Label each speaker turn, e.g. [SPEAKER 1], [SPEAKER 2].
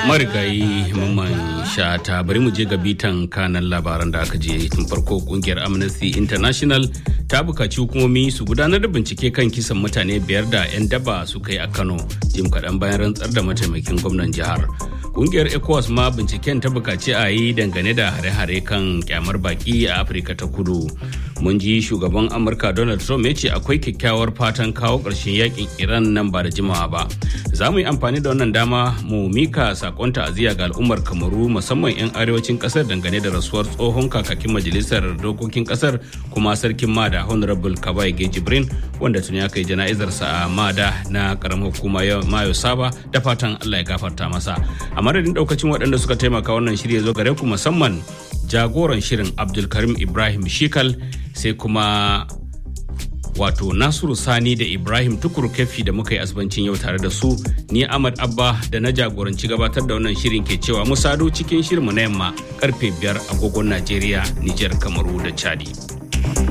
[SPEAKER 1] marigayi mamman shata bari mu je ga bitan kanan labaran da aka je tun farko kungiyar amnesty international ta bukaci hukumomi su gudanar da bincike kan kisan mutane biyar da 'yan daba suka yi a kano jim kaɗan bayan rantsar da mataimakin gwamnan jihar kungiyar ecowas ma binciken ta bukaci a yi dangane da hare-hare kan kyamar baki a afirka ta kudu mun ji shugaban amurka donald trump ya ce akwai kyakkyawar fatan kawo ƙarshen yakin iran nan ba da jimawa ba za mu yi amfani da wannan dama mu mika sakon ta'aziyya ga al'ummar kamaru musamman 'yan arewacin kasar dangane da rasuwar tsohon kakakin majalisar dokokin kasar kuma sarkin mada honorable kabai jibrin wanda tuni aka yi jana'izarsa a mada na karamar hukuma mayo saba da fatan allah ya gafarta masa a madadin daukacin waɗanda suka taimaka wannan shirya zo gare ku musamman jagoran shirin abdulkarim ibrahim shikal sai kuma wato nasiru sani da ibrahim tukur kefi da muka yi asibancin yau tare da su ni ahmad abba da na jagoranci gabatar da wannan shirin ke cewa mu sado cikin shirinmu na yamma karfe biyar agogon najeriya nijar kamaru da chadi